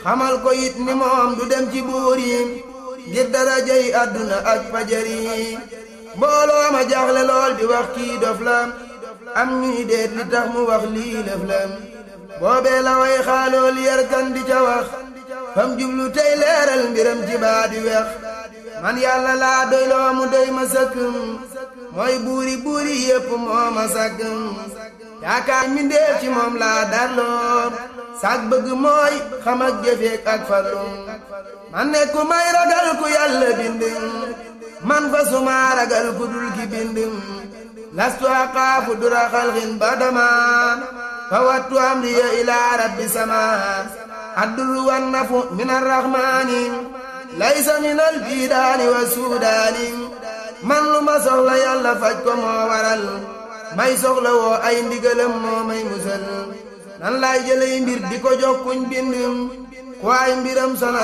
xamal ko it ni moom du dem ci buur yi ngir darajay àdduna ak fajar yi mbooloo ma jaaxle lool di wax kii dof la am ñuy deet li tax mu wax lii lëf la boobee la way xaalool yarkan di ca wax fam jublu tey leeral mbiram ci baa di wex man yàlla laa doy loo mu doy ma sëkkëm mooy buuri buuri yépp moo ma sàkkëm yaakaar mi ndéef ci moom laa darloo sag bëgg mooy xam ak jëfeek ak farlum man ne ku may ragal ku yàlla bind man fa suma ragal ku dul ki bind lastu aqaafu dura xalxin badama fa wattu amriya ilaa rabbi sama adduru wan nafu min arrahmaani laysa min albidaani wa suudaani man lu ma soxla yàlla faj ko moo waral may soxla woo ay ndigalam moo may musal nan laay jëlay mbir di ko jox kuñ bind ku ay mbiram sona